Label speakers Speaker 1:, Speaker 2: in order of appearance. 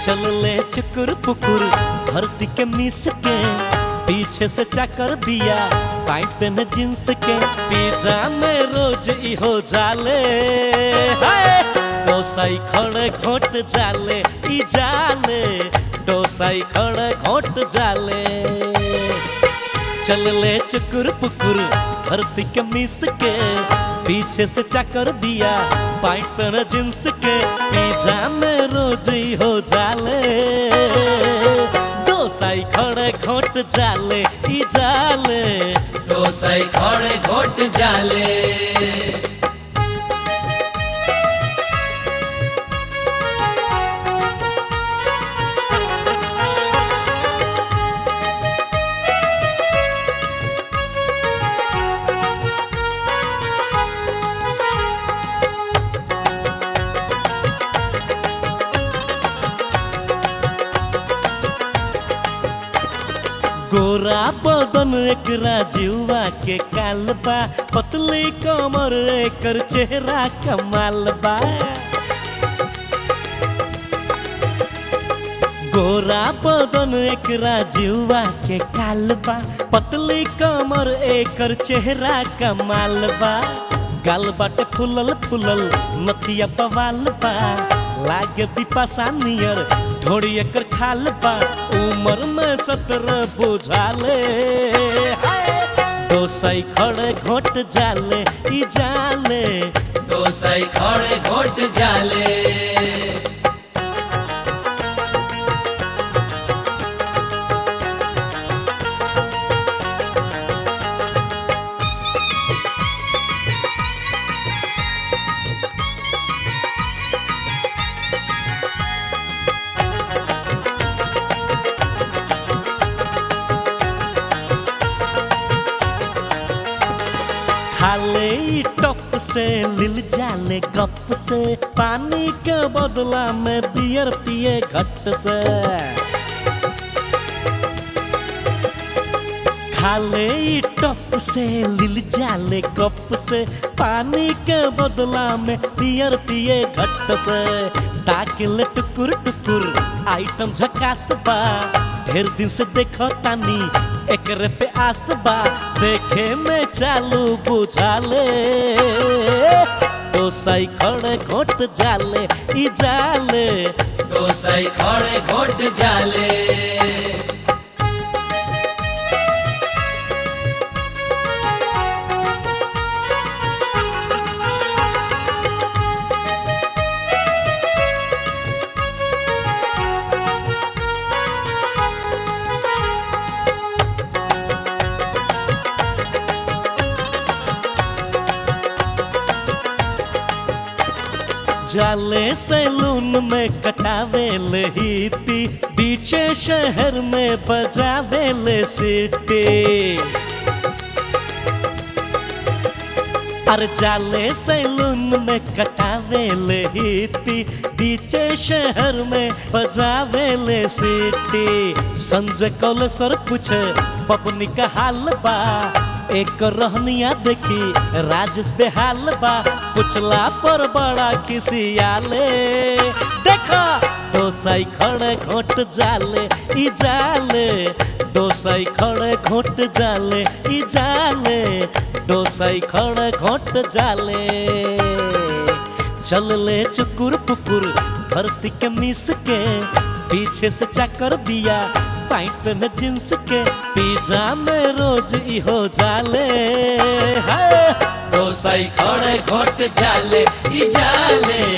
Speaker 1: चल ले चुकुर पुकुर धरती के मिस के पीछे से चाकर बिया पैंट पे में जींस के पिज्जा में रोज इहो जाले हाय! डोसाई खड़े खोट जाले ई जाले डोसाई खड़े खोट जाले चल ले चुकुर पुकुर धरती के मिस के पीछे से चाकर बिया पैंट पर जींस के पिज्जा में रोज ही हो जाले डोसाई खड़े खोट जाले ई जाले
Speaker 2: डोसाई खड़े घोट जाले
Speaker 1: गोरा बदन एकरा जुआ के कालबा पतली कमर एकर चेहरा कमाल बा गोरा बदन एकरा जुआ के कालबा पतली कमर एकर चेहरा कमाल बा गाल बाटे फुलल फुलल नतिया बवाल बा लागे पिपासा नियर ढोड़ी एकर खाल बा उमर में सत्रह बुझाले हाय! डोसाई खड़े घोट जाले ई जाले
Speaker 2: डोसाई खड़े घोट जाले
Speaker 1: खाले ई टप से लिल जाले गप से पानी के बदला में बियर पिए घट से खाले ई टप से लिल जाले गप से पानी के बदला में बियर पिए घट से ताकिले टुकुर टुकुर आइटम झकास बा ढेर दिन से देखो तानी एकरे पे आस बा देखे में चालू बुझाले डोसाई खड़े घोट जाले ई जाले
Speaker 2: डोसाई खड़े घोट जाले
Speaker 1: जाले सैलून में कटावे ले हिप्पी बीचे शहर में बजावे ले सिटी अरे जाले सैलून में कटावे ले हिप्पी बीचे शहर में बजावे ले सिटी संजय कौल सर पूछे बबनी का हाल बा एक रहनिया देखी राजेश बेहाल बा पुछला पर बड़ा किसी आले देखा डोसाई खड़े घोट जाले ई जाले डोसाई खड़े घोट जाले ई जाले डोसाई खड़े घोट जाले चल ले चुकुर पुकुर धरती के मिस के पीछे से चाकर बिया पैंट में जींस के पिज्जा में रोज इहो जाले हाय!
Speaker 2: डोसाई खड़े घोट जाले ई जाले